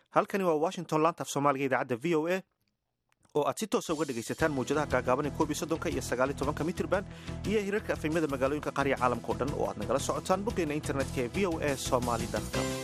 halkani waa washington laanta af soomaaliga idaacadda v o a oo aad si toosa uga dhegaysataan mawjadaha gaagaaban koob iyo soddonka iyo sagaal iyo tobanka mitirban iyo hirarka afemyada magaalooyinka qaariya caalamka o dhan oo aad nagala socotaan boggeena internetka ee v o a somaly com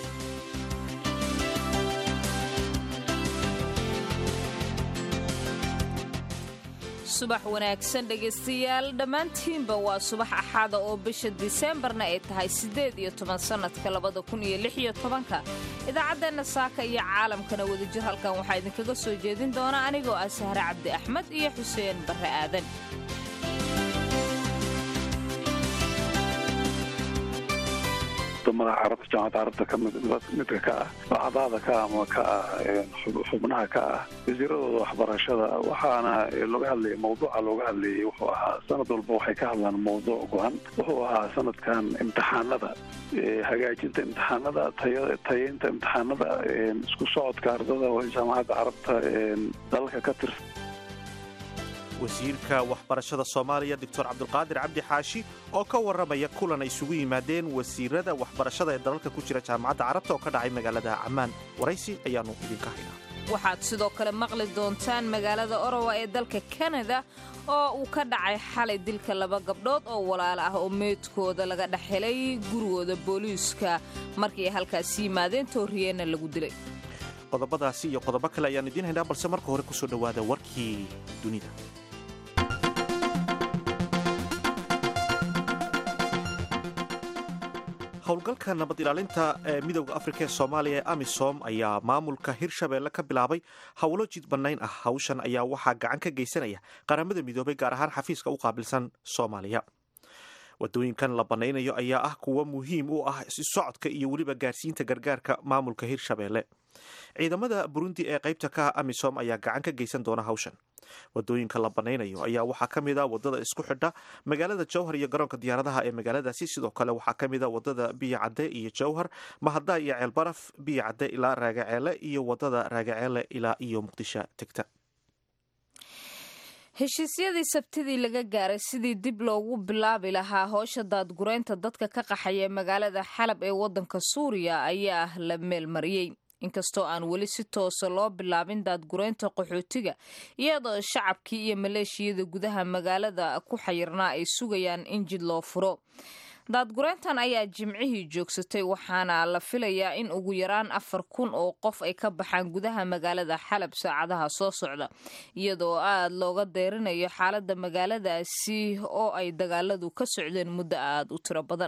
subax wanaagsan dhegaystayaal dhammaantiinba waa subax axaada oo bisha diseembarna ay tahay siddeed iyo toban sannadka labada kun iyo lix iyo tobanka idaacaddeenna saaka iyo caalamkana wadajir halkan waxaa idinkaga soo jeedin doona anigoo ah sahre cabdi axmed iyo xuseen barre aadan wadamada carabta jaamacadda carabta midka ka ah acdaada ka ama ka ah xubnaha ka ah wasiiradooda waxbarashada waxaana looga hadlayay mawduuca looga hadlayay wuxuu ahaa sanad walba waxay ka hadlaan mawduuc go-an wuxuu ahaa sanadkan imtixaanada hagaajinta imtixaanada tayeynta imtixaanada isku socodka ardada jaamacadda carabta dalalka ka tirsan wasiirka waxbarashada soomaaliya doctor cabdulqaadir cabdi xaashi oo ka warramaya kulan ay isugu yimaadeen wasiirada waxbarashada ee dalalka ku jira jaamacadda carabta oo ka dhacay magaalada cammaan waraysi ayaannu idinka haynaa waxaad sidoo kale maqli doontaan magaalada orowa ee dalka kanada oo uu ka dhacay xalay dilka laba gabdhood oo walaalo ah oo meydkooda laga dhex helay gurigooda booliiska markii ay halkaasi yimaadeen tooriyeenna lagu dilay qodobadaasi iyo qodobo kale ayaan idiin haynaa balse marka hore kusoo dhowaada warkii dunida howlgalka nabad ilaalinta ee midowda afrika ee soomaaliya ee amisom ayaa maamulka hirshabeelle ka bilaabay howlo jid bannayn ah hawshan ayaa waxaa gacan ka geysanaya qaramada midoobay gaar ahaan xafiiska u qaabilsan soomaaliya wadooyinkan la bannaynayo ayaa ah kuwo muhiim u ah socodka iyo weliba gaarsiinta gargaarka maamulka hirshabeelle ciidamada burundi ee qaybta ka ah amisom ayaa gacan ka geysan doona hawshan wadooyinka la bannaynayo ayaa waxaa ka mid a wadada isku xidha magaalada jowhar iyo garoonka diyaaradaha ee magaaladaasi sidoo kale waxaa ka mid a wadada biyo cadde iyo jowhar mahada iyo ceelbaraf biyo cadde ilaa raagaceele iyo wadada raagaceele ilaa iyo muqdisho tegta heshiisyadii sabtidii laga gaaray sidii dib loogu bilaabi lahaa hoosha daadgureynta dadka ka qaxaya magaalada xalab ee waddanka suuriya ayaa la meelmariyey inkastoo aan weli si toosa loo bilaabin daadgureynta qaxootiga iyadoo shacabkii iyo maleeshiyada gudaha magaalada ku xayirnaa ay sugayaan in jid loo furo daadgureyntan ayaa jimcihii joogsatay waxaana la filayaa in ugu yaraan afar kun oo qof ay ka baxaan gudaha magaalada xalab saacadaha soo socda iyadoo aad looga deyrinayo xaaladda magaaladaasi oo ay dagaaladu ka socdeen muddo aad u tiro badan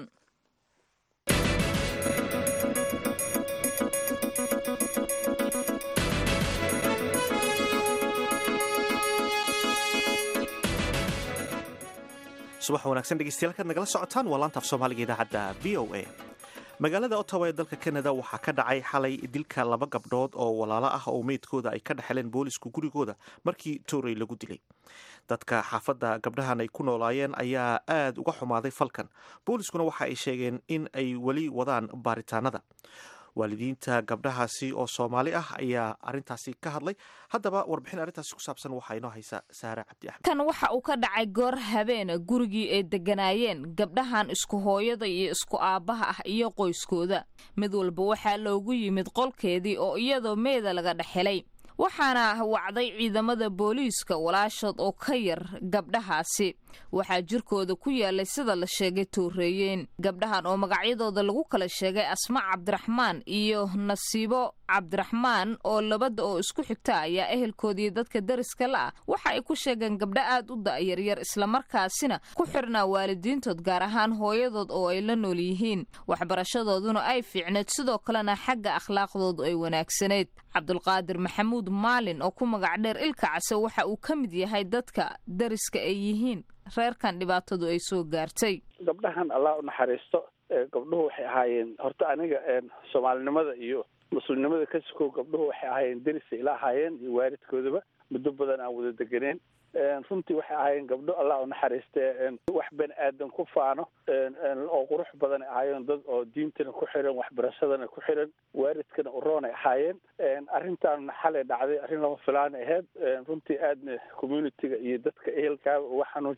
subax wanaagsan dhegeystayaal kaad nagala socotaan waa laanta af soomaaliga idaacadda v o a magaalada ottawa ee dalka kanada waxaa ka dhacay xalay dilka laba gabdhood oo walaalo ah oo meydkooda ay ka dhexeleen boolisku gurigooda markii toorey lagu dilay dadka xaafadda gabdhahan ay ku noolaayeen ayaa aad uga xumaaday falkan booliskuna waxa ay sheegeen in ay weli wadaan baaritaanada waalidiinta gabdhahaasi oo soomaali ah ayaa arintaasi ka hadlay haddaba warbixin arrintaasi ku saabsan waxaa inoo haysa saare cabdi axmed kan waxa uu ka dhacay goor habeena gurigii ay deganaayeen gabdhahan isku hooyada iyo isku aabbaha ah iyo qoyskooda mid walba waxaa loogu yimid qolkeedii oo iyadoo meeda laga dhex helay waxaana wacday ciidamada booliiska walaashood oo ka yar gabdhahaasi waxaa jirkooda ku yaalay sida la sheegay tooreeyeen gabdhahan oo magacyadooda lagu kala sheegay asma cabdiraxmaan iyo nasiibo cabdiraxmaan oo labada oo isku xigta ayaa ehelkoodii dadka dariska la ah waxa ay ku sheegeen gabdho aad u da'yaryar islamarkaasina ku xirnaa waalidiintood gaar ahaan hooyadood oo ay la nool yihiin waxbarashadooduna ay fiicneed sidoo kalena xagga akhlaaqdoodu ay wanaagsanayd cabdulqaadir maxamuud maalin oo ku magac dheer ilka case waxa uu ka mid yahay dadka dariska ay yihiin reerkan dhibaatadu ay soo gaartay gabdhahan allah u naxariisto gabdhuhu waxay ahaayeen horta aniga soomaalinimada iyo muslimnimada ka sukow gabdhuhu waxay ahaayeen derisay ila ahaayeen iyo waalidkoodaba muddo badan aan wada deganeen runtii waxay ahaayeen gabdho allah u naxariistee wax bani aadan ku faano oo qurux badan ahaayeen dad oo diintana ku xiran waxbarashadana ku xiran waalidkana uroonay ahaayeen arrintan xalay dhacday arrin lama filaan aheyd runtii aadna communitiga iyo dadka ehelkaaba uga xanuujiday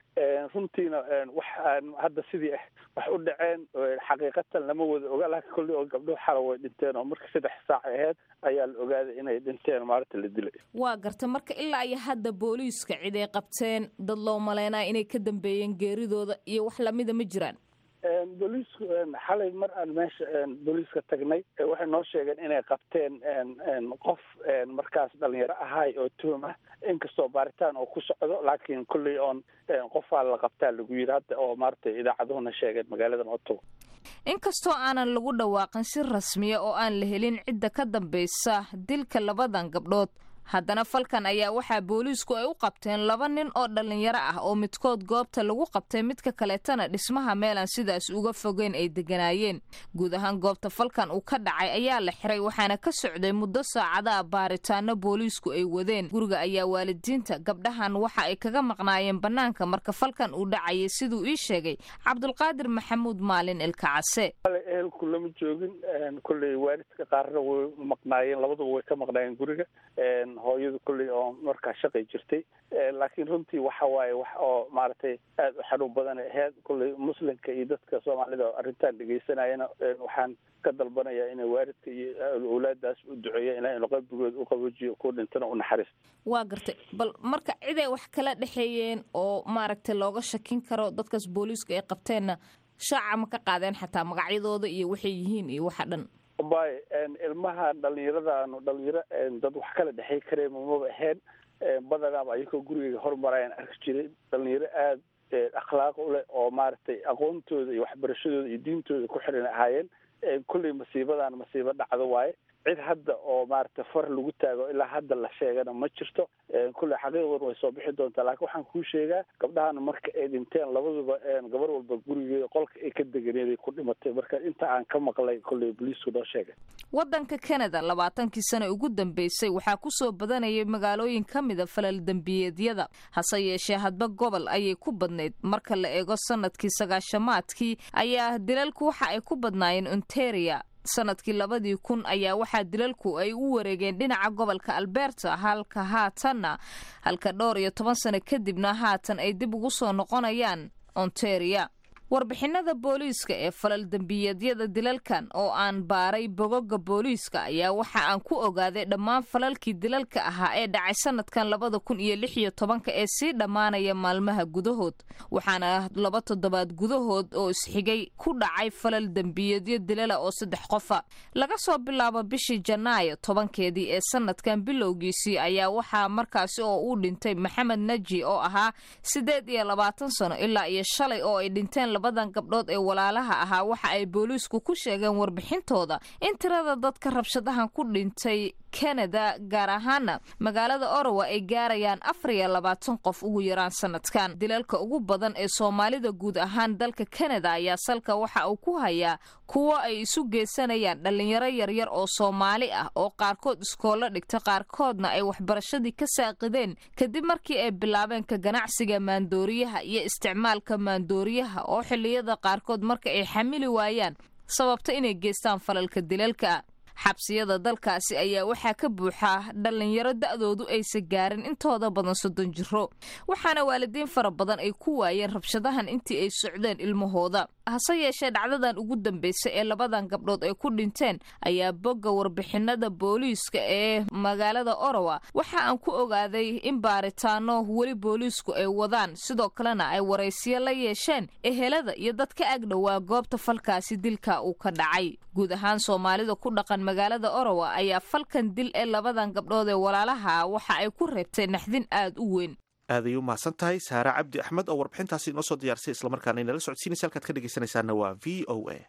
runtiina wax aan hadda sidii ah wax u dhaceen xaqiiqatan lama wada oga laakiin kolley oo gabdhuhu xala way dhinteen oo marka saddex saac aheyd ayaa la ogaaday inay dhinteen maalinta la dilay waa garta marka ilaa iyo hadda booliiska cid ay qabteen dad loo maleynaya inay ka dambeeyeen geeridooda iyo wax lamida ma jiraan booliisku xalay mar aan meesha booliiska tagnay waxay noo sheegeen inay qabteen qof markaas dhalinyaro ahay oo tuhum ah inkastoo baaritaan oo ku socdo laakiin kolley oon qofaa la qabtaa lagu yidhi hadda oo maaragtay idaacaduhuna sheegeen magaaladan otowa inkastoo aanan lagu dhawaaqin si rasmiya oo aan la helin cidda ka dambaysa dilka labadan gabdhood haddana falkan ayaa waxaa booliisku ay u qabteen laba nin oo dhallinyaro ah oo midkood goobta lagu qabtay midka kaleetana dhismaha meelaan sidaas uga fogeyn ay deganaayeen guud ahaan goobta falkan uu ka dhacay ayaa la xiray waxaana ka socday muddo saacadaha baaritaano booliisku ay wadeen guriga ayaa waalidiinta gabdhahan waxa ay kaga maqnaayeen bannaanka marka falkan uu dhacayay siduu ii sheegay cabdulqaadir maxamuud maalin ilkacase ehelku lama joogin kolley waalidka qaarna way maqnaayeen labaduba way ka maqnaayeen guriga hooyadu kolley oo markaa shaqay jirtay laakiin runtii waxa waaye wax oo maaragtay aada u xanuun badan aheyd kolley muslimka iyo dadka soomaalida arrintan dhegeysanayana waxaan ka dalbanayaa inay waalidka iyo awlaadaas u duceeya ina qalbigooda u qaboojiyo ku dhintana u naxariisto waa gartay bal marka ciday wax kala dhexeeyeen oo maaragtay looga shakin karo dadkaas booliisku ay qabteenna shaaca ma ka qaadeen xataa magacyadooda iyo waxay yihiin iyo waxa dhan bay ilmaha dhalinyaradaanu dhalinyaro dad wax kala dhexey kareen mamaba ahayn badanaaba ayagoo gurigeyga hormarayaan arki jiray dhalinyaro aada akhlaaq u leh oo maaragtay aqoontooda iyo waxbarashadooda iyo diintooda ku xiran ahaayeen kolley masiibadan masiibo dhacdo waaye cid hadda oo maaragtay far lagu taago ilaa hadda la sheegana ma jirto kolley xaqiiqdan way soo bixi doontaa laakiin waxaan kuu sheegaa gabdhahana marka ay dhinteen labaduba gabar walba gurigeeda qolka ay ka deganeeday ku dhimatay marka inta aan ka maqlay kolley boliisku noo sheegay waddanka canada labaatankii sane ugu dambeysay waxaa ku soo badanayay magaalooyin ka mida falal dembiyeedyada hase yeeshee hadba gobol ayay ku badnayd marka la eego sanadkii sagaashamaadkii ayaa dilalku waxa ay ku badnaayeen ontaria sanadkii labadii kun ayaa waxaa dilalku ay u wareegeen dhinaca gobolka alberta halka haatanna halka dhowr iyo toban sano kadibna haatan ay dib ugu soo noqonayaan ontaria warbixinada booliiska ee falal dembiyeedyada dilalkan oo aan baaray bogoga booliiska ayaa waxa aan ku ogaaday dhammaan falalkii dilalka ahaa ee dhacay sanadkan labada kun iyo lix iyo tobanka ee sii dhammaanaya maalmaha gudahood waxaana laba toddobaad gudahood oo isxigay ku dhacay falal dembiyeedyo dilala oo saddex qofa laga soo bilaabo bishii janaayo tobankeedii ee sanadkan bilowgiisii ayaa waxaa markaasi oo uu dhintay maxamed naji oo ahaa siddeed iyo labaatan sano ilaa iyo shalay oo ay dhinteen labadan gabdhood ee walaalaha ahaa waxa ay booliisku ku sheegeen warbixintooda in tirada dadka rabshadahan ku dhintay kanada gaar ahaana magaalada orowa ay gaarayaan afar iyo labaatan qof ugu yaraan sanadkan dilalka ugu badan ee soomaalida guud ahaan dalka kanada ayaa salka waxa uu ku hayaa kuwo ay isu geysanayaan dhallinyaro yaryar oo soomaali ah oo qaarkood iskoollo dhigta qaarkoodna ay waxbarashadii ka saaqideen kadib markii ay bilaabeen ka ganacsiga maandooriyaha iyo isticmaalka maandooriyaha oo xilliyada qaarkood marka ay xamili waayaan sababta inay geystaan falalka dilalka xabsiyada dalkaasi ayaa waxaa ka buuxaa dhallinyaro da'doodu aysa gaarin intooda badan soddon jiro waxaana waalidiin fara badan ay ku waayeen rabshadahan intii ay socdeen ilmahooda hase yeeshee dhacdadan ugu dambeysay ee labadan gabdhood ay ku dhinteen ayaa bogga warbixinada booliiska ee magaalada orowa waxa aan ku ogaaday in baaritaano weli booliisku ay wadaan sidoo kalena ay waraysiyo la yeesheen ehelada iyo dad ka agdhowaa goobta falkaasi dilka uu ka dhacay guud ahaan soomaalida ku dhaqan magaalada orowa ayaa falkan dil ee labadan gabdhood ee walaalaha waxa ay ku reebtay naxdin aad u weyn aaday u mahadsan tahay saare cabdi axmed oo warbixintaasi inoo soo diyaarsay islamarkaana inala socodsiinaysa halkaad ka dhegeysanaysaana waa v o a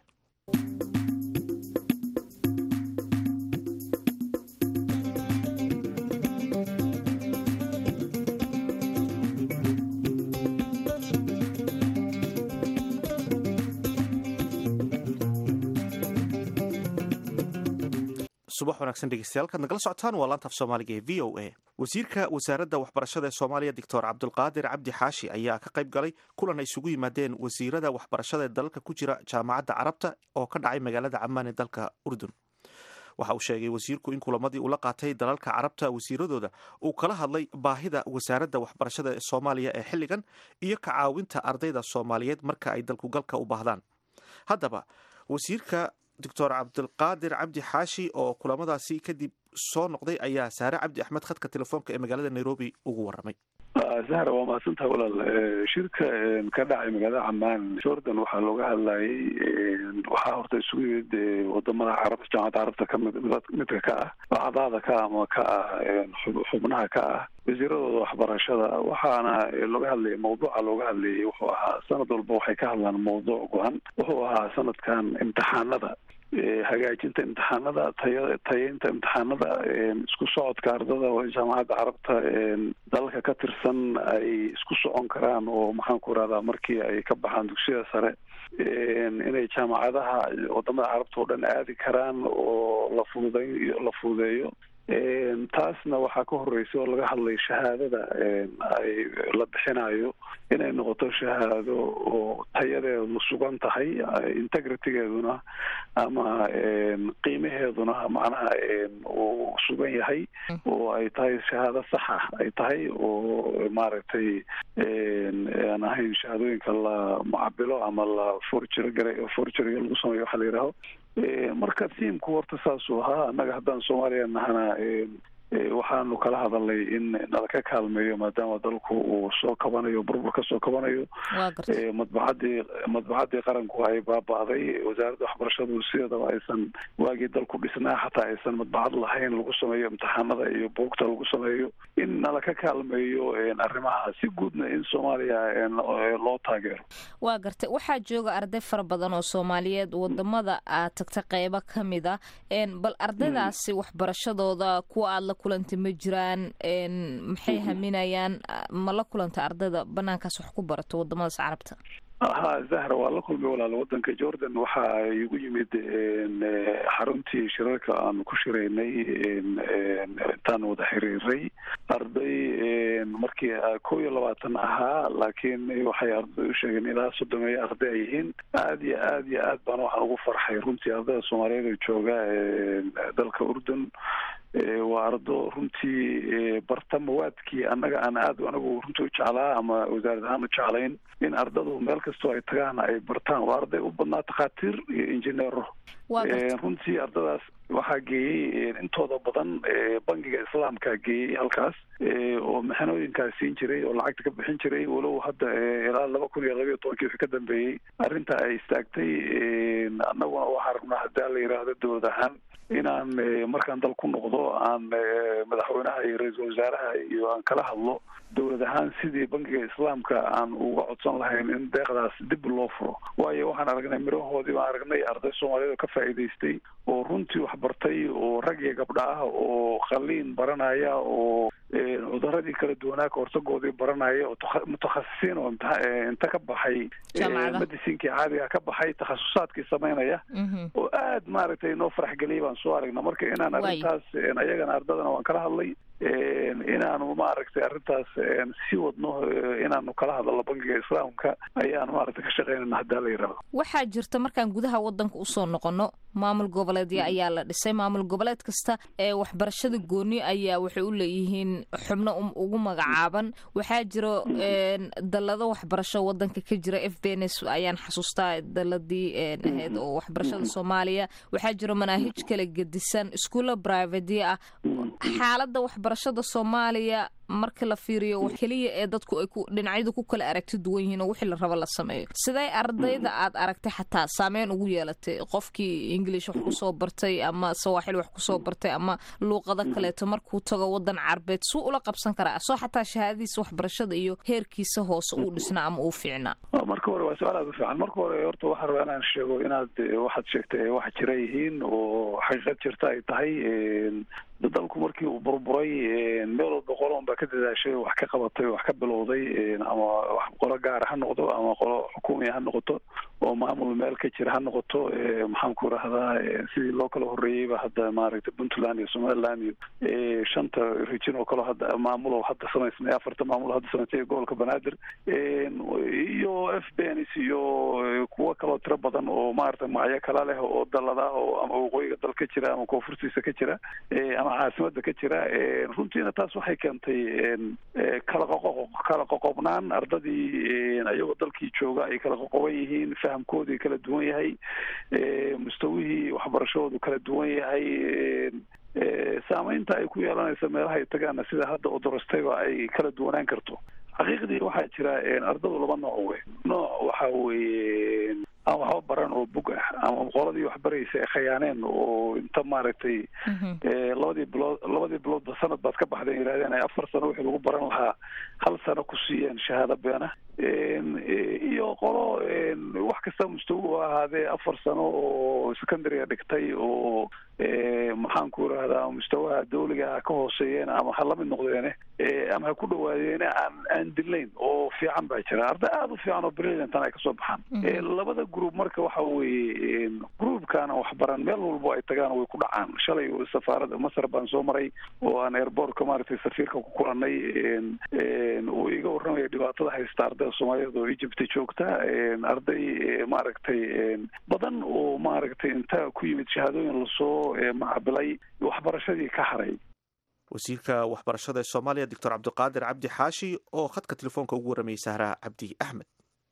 subax wanaagsan dhegeystayaal kaad nagala socotaan waa laanta af soomaaliga ee v o a wasiirka wasaaradda waxbarashada ee soomaaliya doctor cabdulqaadir cabdi xaashi ayaa ka qayb galay kulan ay isugu yimaadeen wasiirada waxbarashada ee dalalka ku jira jaamacadda carabta oo ka dhacay magaalada camaan ee dalka urdun waxa uu sheegay wasiirku in kulamadii uu la qaatay dalalka carabta wasiiradooda uu kala hadlay baahida wasaaradda waxbarashada ee soomaaliya ee xilligan iyo ka caawinta ardayda soomaaliyeed marka ay dalkugalka u baahdaan haddaba wasiirka doctor cabdilqaadir cabdi xaashi oo kulamadaasi kadib soo noqday ayaa saare cabdi axmed khadka telefoonka ee magaalada nairobi ugu waramay zahra waa mahadsantaha walaal shirka ka dhacay magaalada camaan jordan waxaa looga hadlayay waxaa horta isugu yimid wadamada carabta jaamacadda carabta kamid midka ka ah bacdaada ka ama ka ah xubnaha ka ah wasiiradooda waxbarashada waxaana looga hadlayay mawduuca looga hadlayay wuxuu ahaa sanad walba waxay ka hadlaan mawduuc go-an wuxuu ahaa sanadkan imtixaanada hagaajinta imtixaanada taya tayeynta imtixaanada isku socodka ardada oo jaamacadda carabta dalalka ka tirsan ay isku socon karaan oo maxaan ku irahdaa markii ay ka baxaan dugsiyada sare inay jaamacadaha wadamada carabta oo dhan aadi karaan oo la fududay la fududeeyo taasna waxaa ka horeysa oo laga hadlay shahaadada ay la bixinayo inay noqoto shahaado oo tayadeedu sugan tahay integritygeeduna ama qiimaheeduna macnaha uu sugan yahay oo ay tahay shahaado saxa ay tahay oo maaragtay aan ahayn shahaadooyinka la mucabilo ama la forjir gare forjiriga lagu sameeyo waxa la yidhaaho marka tiamku horta saasuu ahaa annaga haddaan soomaaliya nahana waxaanu kala hadalnay in nala ka kaalmeeyo maadaama dalku uu soo kabanayo burbur ka soo kabanayo madbacadii madbacadii qaranku ay baaba'day wasaaradda waxbarashadu sideedaba aysan waagii dalku dhisnaa xataa aysan madbacad lahayn lagu sameeyo imtixaanada iyo buugta lagu sameeyo in nala ka kaalmeeyo arrimaha si guudna in soomaaliya loo taageero waa gartay waxaa jooga arday fara badan oo soomaaliyeed wadamada aad tagta qeybo ka mid a bal ardaydaasi waxbarashadooda kuwa aad la kulanta ma jiraan maxay haminayaan ma la kulanta ardayda banaankaas wax ku barato wadamadaas carabta ha zahra waa la kulmay walaal wadanka jordan waxa igu yimid xaruntii shirarka aan ku shiraynay intaan wada xiriiray arday markii kow iyo labaatan ahaa laakiin waxay arday u sheegeen ilaa soddomeeyo arday ay yihiin aad iyo aad iyo aad baan waxaan ugu farxay runtii ardayda soomaaliyeed oo jooga dalka urdun waa ardo runtii barta mawaadkii annaga aan aad anagu runtii u jeclaa ama wasaarad ahaan u jeclayn in ardadu meel kastoo ay tagaan ay bartaan waa arday u badnaa takhaatiir iyo injineero runtii ardadaas waxaa geeyey intooda badan bangiga islaamkaa geeyey halkaas oo maxanooyinkaas siin jiray oo lacagta ka bixin jiray walow hadda ilaa laba kun iyo labayo tobankii wixii ka dambeeyey arrinta ay istaagtay annaguna waxaa rabnaa hadaa la yidhaahdo dowlad ahaan inaan markaan dal ku noqdo aan madaxweynaha iyo ra-iisul wasaaraha iyo aan kala hadlo dowlad ahaan sidii bankiga islaamka aan uga codsan lahayn in deeqdaas dib loo furo waayo waxaan aragnay mirahoodii baan aragnay arday soomaaliyeed oo ka faa'iidaystay oo runtii wax bartay oo rag iyo gabdha ah oo qaliin baranaya oo cuduradii kala duwanaa ka hortagoodii baranaya oo mutakhasisiin oo inta ka baxay medicinkii caadiga ka baxay takhasusaadkii samaynaya oo aad maaragtay noo farax geliyay baan soo aragna marka inaan arrintaas ayagana ardadana waan kala hadlay inaanu maaragtay arrintaas sii wadno inaanu kala hadalno bankiga islaamka ayaanu maaragtay ka shaqeynana haddaa la yidhahdo waxaa jirta markaan gudaha wadanka usoo noqono maamul goboleedya ayaa la dhisay maamul goboleed kasta ee waxbarashada gooni ayaa waxay u leeyihiin xubno ugu magacaaban waxaa jiro dalado waxbarasho wadanka ka jira f b n s ayaan xasuustaa daladii ahayd oo waxbarashada soomaaliya waxaa jiro manaahij kala gedisan iskuulla brivateya ah xaalada waxbarashada soomaaliya marka la fiiriyo keliya ee dadku ay dhinacyadu ku kala aragti duwan yihiin oo wixii la rabo la sameeyo sidee ardayda aad aragtay xataa saameyn ugu yeelatay qofkii english wax kusoo bartay ama sawaaxil wax kusoo bartay ama luuqado kaleeto markuu tago wadan carbeed suu ula qabsan karaa soo xataa shahaadadiisa waxbarashada iyo heerkiisa hoose uu dhisnaa ama uu fiicnaa marka hore waa su-aal aad u fiican marka hore horta waxaa rabaa inaan sheego inaad waxaad sheegtay wax jira yihiin oo xaqiiqad jirta ay tahay dalku markii uu burburay meel walba qolon ba ka dadaashay wax ka qabatay wax ka bilowday ama qolo gaara ha noqdo ama qolo xukuumiya ha noqoto oo maamul meel ka jira ha noqoto maxaan ku rahdaa sidii loo kala horreeyeyba hadda maaragtay puntland iyo somaliland iyo shanta region oo kaleo hadda maamulo hadda samaysmay afarta maamulo hadda samaysay gobolka banaadir iyo f bens iyo kuwo kaloo tiro badan oo maaragtay magacyo kala leh oo dalada oo ama waqooyiga dal ka jira ama koonfurtiisa ka jira ama caasimada ka jira runtiina taas waxay keentay kala qoqo kala qoqobnaan ardadii iyagoo dalkii jooga ay kala qoqoban yihiin fahamkoodii kala duwan yahay mustawihii waxbarashadoodu kala duwan yahay saameynta ay ku yeelanaysa meelaha ay tagaana sida hadda odorostayba ay kala duwanaan karto xaqiiqdii waxaa jira ardadu laba nooc wey nooc waxa weeye aan waxba baran oo bug ah ama qoladii wax baraysa ee khayaaneen oo inta maaragtay labadii bilood labadii biloodba sanad baad ka baxdeen yidhahdeen ay afar sano wixii lagu baran lahaa hal sano ku siiyeen shahaado beena iyo qolo wax kasta mustawi u ahaadee afar sano oo secondaryga dhigtay oo maxaan ku irahdaa mustawaha dawliga ka hooseeyeen ama ha lamid noqdeene ama ha ku dhawaadeene aan aan dilayn oo fiican baa jira arday aada u fiican oo brilliantan ay kasoo baxaan labada group marka waxa weeye groupkana waxbaran meel walbo ay tagaan way ku dhacaan shalay safaarada masar baan soo maray oo aan airbortka maaragtay safiirka ku kulanay uu iga warramaya dhibaatada haysta ardayda soomaaliyeed oo egypt joogta arday maaragtay badan oo maaragtay inta ku yimid shahaadooyin lasoo macabilay waxbarashadii ka haray wasiirka waxbarashada ee soomaaliya doctor cabdiqaadir cabdi xaashi oo khadka telefoonka ugu warramayay sahra cabdi axmed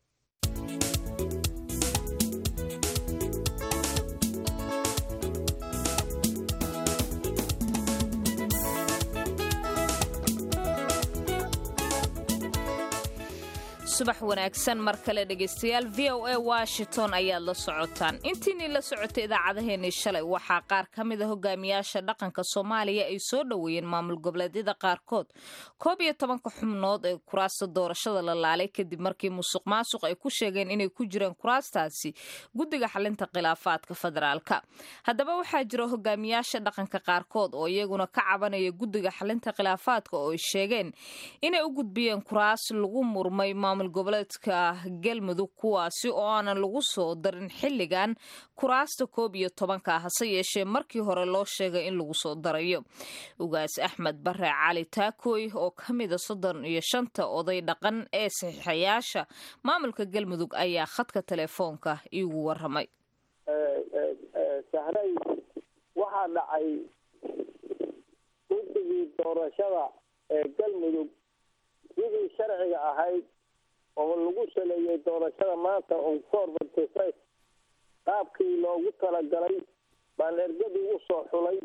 subax wanaagsan mar kale dhegaystayaal v o a washington ayaad la socotaan intiinii la socotay idaacadeheennii shalay waxaa qaar ka mid a hogaamiyaasha dhaqanka soomaaliya ay soo dhoweeyeen maamul goboleedyada qaarkood koob iyo tobanka xubnood ee kuraasta doorashada la laalay kadib markii musuq maasuq ay ku sheegeen inay ku jireen kuraastaasi guddiga xalinta khilaafaadka federaalka haddaba waxaa jira hogaamiyaasha dhaqanka qaarkood oo iyaguna ka cabanaya guddiga xalinta khilaafaadka oo ay sheegeen inay u gudbiyeen kuraas lagu murmay maamul goboleedka galmudug kuwaasi oo aanan lagu soo darin xilligan kuraasta koob iyo tobanka hase yeeshee markii hore loo sheegay in lagu soo darayo ugaas axmed bare cali taakooy oo ka mida soddon iyo shanta oday dhaqan ee saxiixayaasha maamulka galmudug ayaa khadka telefoonka iigu waramay sahray waxaa dhacay guddigii doorashada ee galmudug sidii sharciga ahayd oo lagu saleeyey doorashada maanta onforty qaabkii loogu talagalay baan ergadii u soo xulay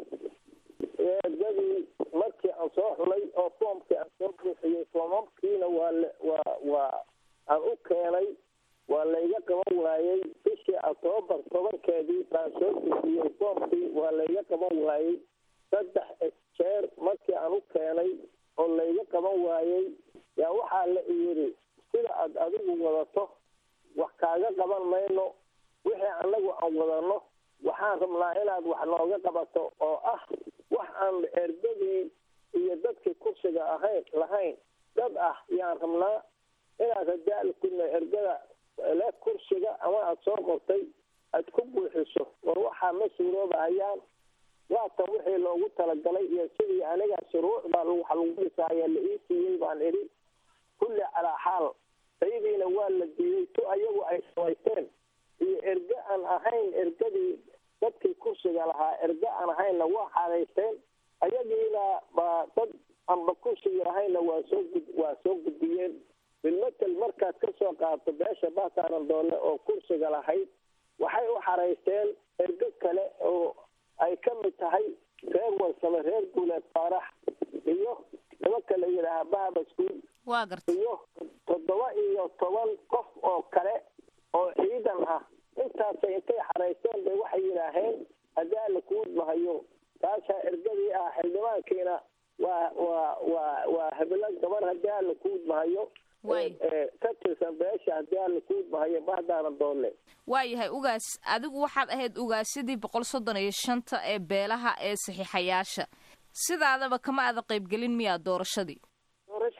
ergadii markii aan soo xulay oo foomkii aan soo buuxiyey foomamkiina waa waa waa aan u keenay waa layga qaban waayey bishii octoobar tobankeedii baan soo buuxiyey foomkii waa layga qaban waayey saddex jeer markii aan u keenay oo layga qaban waayey yaa waxaa la yidhi sida aad adigu wadato wax kaaga qaban mayno wixii annagu aan wadanno waxaan rabnaa inaad wax nooga qabato oo ah wax aan ergadii iyo dadkii kursiga ahayn lahayn dad ah yaan rabnaa inaad hadaali kudna ergada le kursiga ama aada soo qortay aad ku buuxiso war waxaa ma suuroobahayaan waatan wixii loogu talagalay iyo sidii aniga shuruucda wax lagu dhisaaya la ii siiyey baan idhi kulli calaa xaal saydiina waa la diiday tu ayagu ay samaysteen iyo erge aan ahayn ergadii dadkii kursiga lahaa erge aan ahaynna waa xaalaysteen ayagiina baa dad anba kursiga lahaynna waa soo gud waa soo gudbiyeen bilmatel markaad ka soo qaadto beesha baataanan doole oo kursiga lahayd waxay u xaraysteen erge kale oo ay ka mid tahay reer warsame reer guuleed faarax iyo nimanka la yidhaaha bahabaskuul waa garta iyo toddoba iyo toban qof oo kale oo ciidan ah intaasay intay xaraysteen bay waxay yidhaaheen haddii alla kuudmahayo taashaa ergadii ah xildhibaankiina waa waa waa waa heblo gabar haddii alla kuudmahayo ka tirsan beesha haddii alla kuudmahayo bahdaana doole waayahay ugaas adigu waxaad ahayd ugaasyadii boqol soddon iyo shanta ee beelaha ee saxiixayaasha sidaadaba kama aada qaybgelin miyaa doorashadii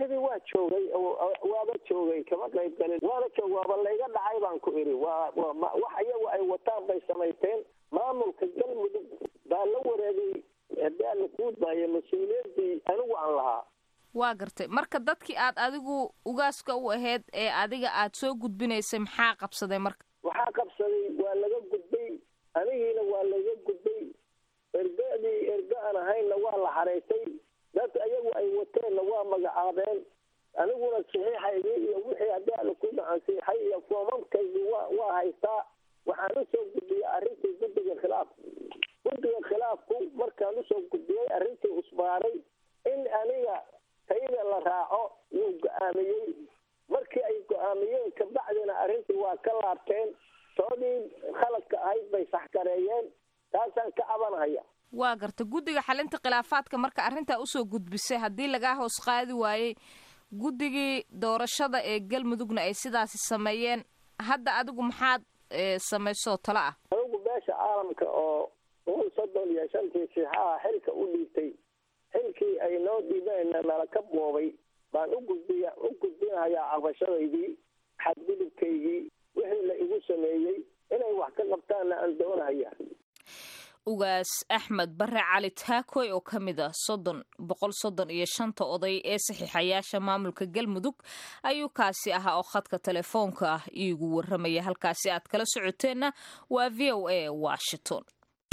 doorashadii waa joogay waaba joogay kama qayb galin waana joog waaba layga dhacay baan ku idhi waa wax iyagu ay wataan bay samaysteen maamulka galmudug baa la wareegay haddii aan la kuudbaayo mas-uuliyaddii anigu aan lahaa waa gartay marka dadkii aad adigu ugaaska u ahayd ee adiga aad soo gudbinaysay maxaa qabsaday marka waxaa qabsaday waa laga gudbay anigiina waa laga gudbay ergadii erga aan ahaynna waa la xaraysay dadka iyagu ay wateenna waa magacaabeen aniguna saxiixaygii iyo wixii haddii aan ku ansiixay iyo foomamkaygii waa waa haystaa waxaan usoo gudbiyey arrintii guddiga khilaafka guddiga khilaafku markaan usoo gudbiyey arrintii usbaaray in aniga tayda la raaco yuu go-aamiyey markii ay go-aamiyeen kabacdina arrintii waa ka laabteen toodii khaladka ahayd bay saxgareeyeen taasaan ka cabanhaya waa garta guddiga xalinta khilaafaadka marka arrintaa usoo gudbisay haddii lagaa hoos qaadi waayey guddigii doorashada ee galmudugna ay sidaasi sameeyeen hadda adigu maxaad samaysoo talo ah anigu beesha caalamka oo boqol soddon iyo shantii siixaha xilka u dhiibtay xilkii ay noo dhiibeenna nala ka boobay baan ugudbiya u gudbinahayaa cabashadaydii xadgudubkaygii wixii la igu sameeyey inay wax ka qabtaanna aan doonahaya ugaas axmed bare cali taakoy oo ka mid a soddon boqol soddon iyo shanta oday ee saxiixayaasha maamulka galmudug ayuu kaasi ahaa oo khadka telefoonka ah iigu warramaya halkaasi aad kala socoteenna waa v o a washington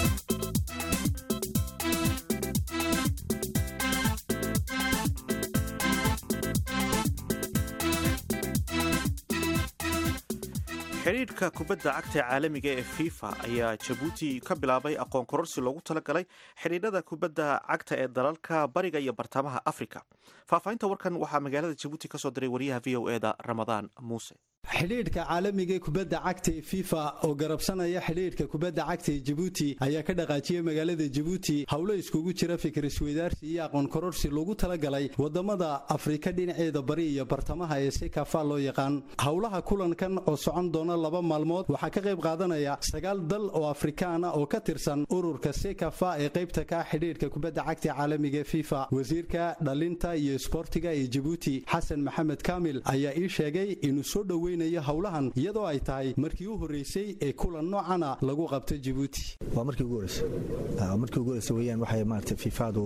xidhiidhka kubadda cagta caalamiga ee fifa ayaa jabuuti ka bilaabay aqoon kororsi loogu talagalay xidhiidhada kubadda cagta ee dalalka bariga iyo bartamaha afrika faahfaahinta warkan waxaa magaalada jabuuti ka soo diray wariyaha v o eda ramadaan muuse xidhiidhka caalamiga ee kubadda cagta ee fifa oo garabsanaya xidhiidhka kubadda cagta ee jabuuti ayaa ka dhaqaajiyey magaalada jabuuti howlo iskugu jira fikir isweydaarsi iyo aqoon kororsi loogu talagalay wadamada afrika dhinaceeda bari iyo bartamaha ee sekafa loo yaqaan howlaha kulankan oo socon doona laba maalmood waxaa ka qayb qaadanaya sagaal dal oo afrikaana oo ka tirsan ururka sekafa ee qaybta ka xidhiidhka kubadda cagta caalamiga ee fifa wasiirka dhalinta iyo isboortiga ee jabuuti xasan maxamed kaamil ayaa ii sheegay inuu soo dhoweyn howlahan iyadoo ay tahay markii u horreysay ee kulan noocana lagu qabto jabuuti waa markii ugu horreysay markii ugu horreysay weeyaan waxay maaragtay fifaadu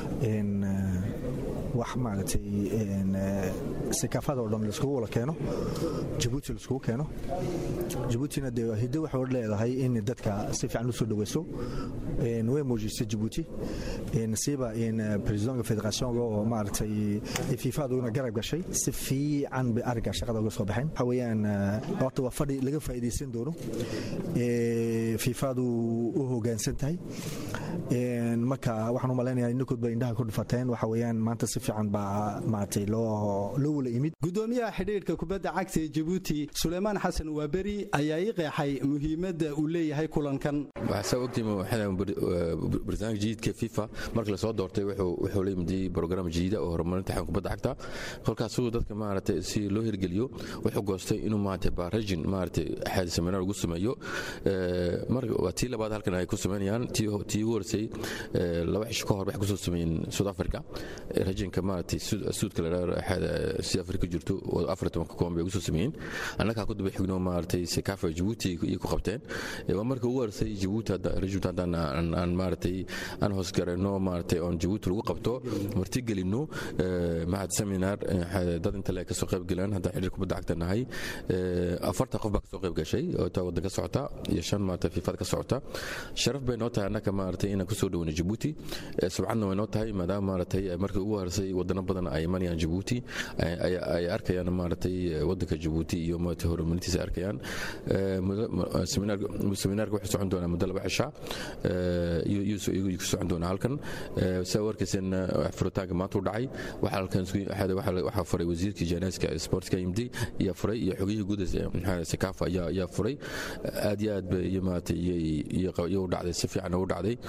wax maaragtay sikaafada oo dhan laiskugu wada keeno jabuuti laiskugu keeno jabuutina dee hiddo waxay odhan leedahay in dadka si fiican u soo dhoweyso way muujisay jabuuti siiba presidonka federationka oo maaragtay fifaaduna garab gashay si fiican bay arrinkaa shaqada uga soo baxeen waxa weeyaan horta waa fadhi laga faa'iidaysan doono fifaadu u hoggaansan tahay marka waxaan u malaynayaa innakood bay indhaha ku dhufateen waxa weeyaan maanta si fiican baa maaragtay loo loo wala imid gudoomiyaha xidhiidhka kubadda cagta ee jabuuti suleymaan xasan waaberi ayaa ii qeexay muhiimadda uu leeyahay kulankan waxaa ogtihiin barnaamij jadiidka fifa markii lasoo doortay wuxuu la yimid brogram jadiida oo horumarinta xakan kubadda cagta kolkaasuu dadka maaragtay si loo hirgeliyo wuxuu goostay inuu maaragtay barajin maaragtay axaadi seminar ugu sameeyo waa tii labaad halkan ay ku sameynayaan tii ugu horeysay laba cisho ka hor waxay kusoo sameeyeen south africa rajinka maaragtay suudka la dhaho si afrika jirto oo afar tobanka koon bay ugu soo sameeyeen annagaa ku daba xigno maaragtay sekafa jabuuti iyo ku qabteen waa marka ugu horeysay jabuuti rajinta haddaan aan maaragtay aan hoosgarayno maaragtay oon jabuuti lagu qabto martigelino mahad seminar dad inta le kasoo qayb galeen haddaan xidhiir kubadda cagta nahay afartan qof baa kasoo qayb gashay oo taa waddan ka socota iyo shan maaragtay fiifad ka socota sharaf bay noo tahay annaka maaragtay inaan kusoo dhoweyno jabuuti subcadna way noo tahay maadaama maaragtay markii ugu horeysay wadano badan ay imanayaan jabuuti ay arkayaan maaragtay waddanka jabuuti iyo maaragtay horumarintiisa arkayaan seminaarka wuxuu socon doonaa muddo laba cisha iyuu ku socon doonaa halkan saa warkayseen furitaanka maanta u dhacay waxaa halkan waxaa furay wasiirkii janaaska sportka imdi ayaa furay iyo xogihii guud sekafa ayaa furay aad iyo aad bay iyo maaragtay iyo u dhacday si fiican ugu dhacday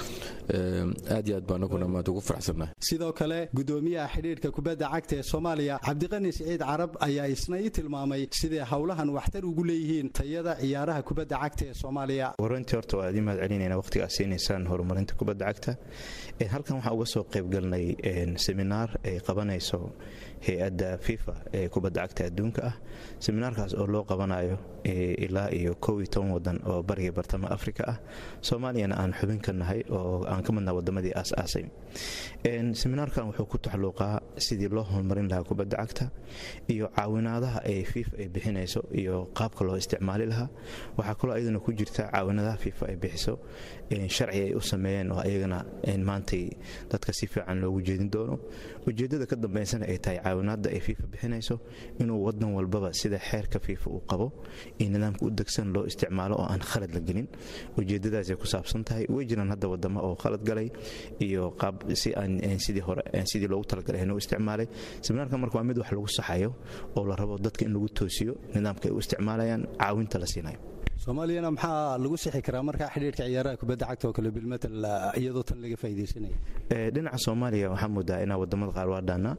aad iyo aad baan anaguna maanta ugu faraxsannahay sidoo kale gudoomiyaha xidhiidhka kubadda cagta ee soomaaliya cabdiqani siciid carab ayaa isna ii tilmaamay siday howlahan waxtar ugu leeyihiin tayada ciyaaraha kubadda cagta ee soomaaliya warantii horta waa idin mahad celinayna waqtigaad siinaysaan horumarinta kubadda cagta halkan waxaan uga soo qaybgalnay seminaar ay qabanayso hay-adda fifa ee kubadda cagta adduunka ah seminaarkaas oo loo qabanayo ilaa iyo kow iyo toban wadan oo bariga bartama afrika ah soomaaliyana aan xubin ka nahay oo aan ka midnaha wadamadii aas-aasay seminaarkan wuxuu ku taxluuqaa sidii loo horumarin lahaa kubadda cagta iyo caawinaadaha ay fifa ay bixinayso iyo qaabka loo isticmaali lahaa waxaa kaloo ayaduna ku jirta caawinadaha fifa ay bixiso sharci ay u sameeyeen oo ayagana maantay dadka si fiican loogu jeedin doono ujeeddada ka dambaysana ay tahay caawinaadda ay fifa bixinayso inuu wadan walbaba sida xeerka fifa uu qabo iyo nidaamka u degsan loo isticmaalo oo aan khalad la gelin ujeeddadaasay ku saabsan tahay way jiraan hadda wadamo oo khalad galay iyo qaab si aan sidii hore sidii loogu talagalay inuu isticmaalay seminaarka marka waa mid wax lagu saxayo oo la rabo dadka in lagu toosiyo nidaamka ay u isticmaalayaan caawinta la siinayo soomaaliyana maxaa lagu sixi karaa markaa xidhiirka ciyaaraha kubadda cagta oo kale bilmatal iyadoo tan laga faa'iidaysanaya dhinaca soomaaliya waxaa moodaa inaa wadamada qaar waa dhaana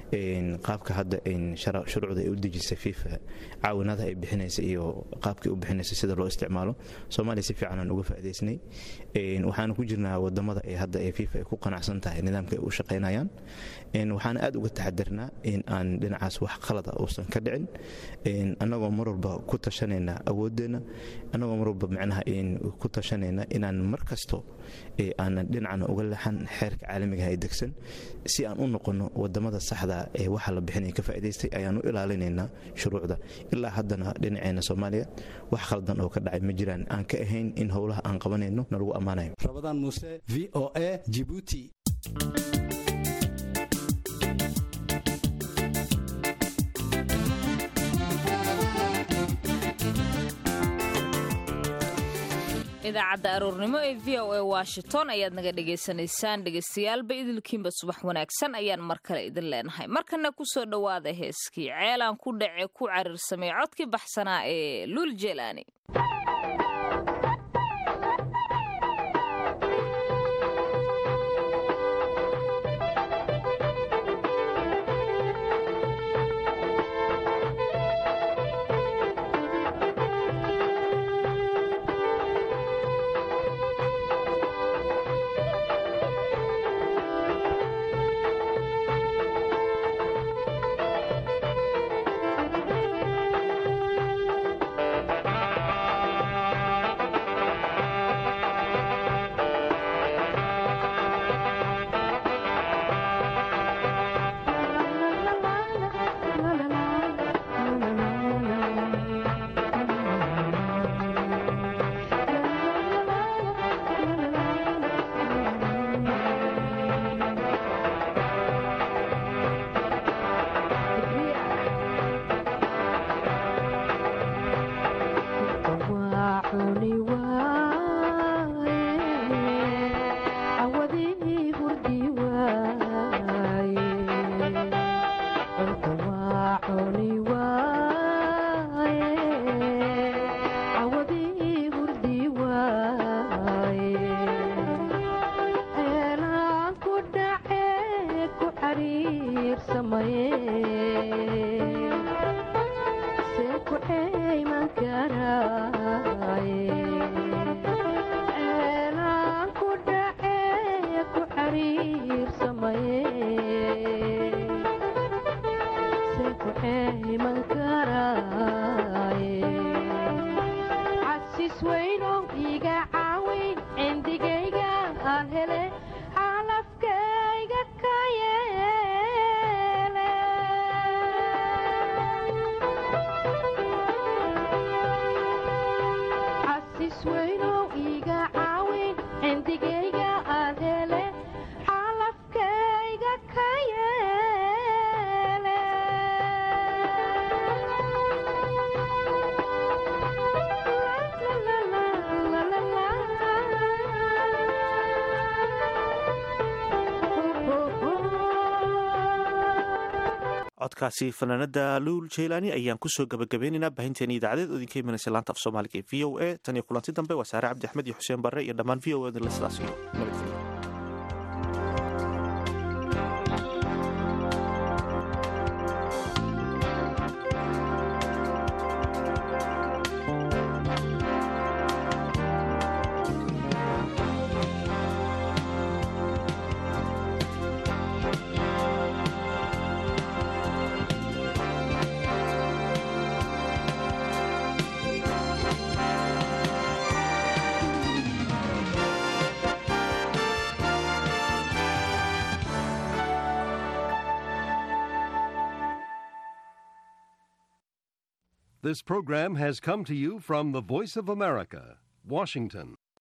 qaabka hadda shuruucda ay u dejisay fifa caawinaadaha ay bixinaysa iyo qaabkay u bixinaysa sida loo isticmaalo soomaaliya si fiican aan uga faa'idaysnay waxaana ku jirnaa wadamada ay hadda ee fifa ay ku qanacsan tahay nidaamka ay u shaqaynayaan waxaana aad uga taxadarnaa in aan dhinacaas wax qalada uusan ka dhicin annagoo mar walba ku tashanayna awooddeenna annagoo mar walba macnaha ku tashanayna inaan mar kasto aanan dhinacna uga leexan xeerka caalamigaha ee degsan si aan u noqonno wadamada saxda ee waxa la bixinaya ka faa'idaystay ayaan u ilaalinaynaa shuruucda ilaa haddana dhinaceena soomaaliya wax khaldan oo ka dhacay ma jiraan aan ka ahayn in howlaha aan qabanayno na lagu ammaanayo rabadaan muuse v o a jibuuti idaacadda aroornimo ee v o a washington ayaad naga dhagaysanaysaan dhegaystayaaalba idilkiinba subax wanaagsan ayaan mar kale idin leenahay markana kusoo dhowaada heeskii ceelaan ku dhace ku cariirsamay codkii baxsanaa ee luul jeelaani la la la codkaasi fanaanada luul jeylaani ayaan kusoo gabagabeynaynaa baahinteena idaacadeed oo idinka imanaysa laanta af soomaaliga ee v o a tan iyo kulanti dambe waa saare cabdi axmed iyo xuseen barre iyo dhammaan v o a le sidaas iyo nabadgelyo This program has come to you from the Voice of America, Washington.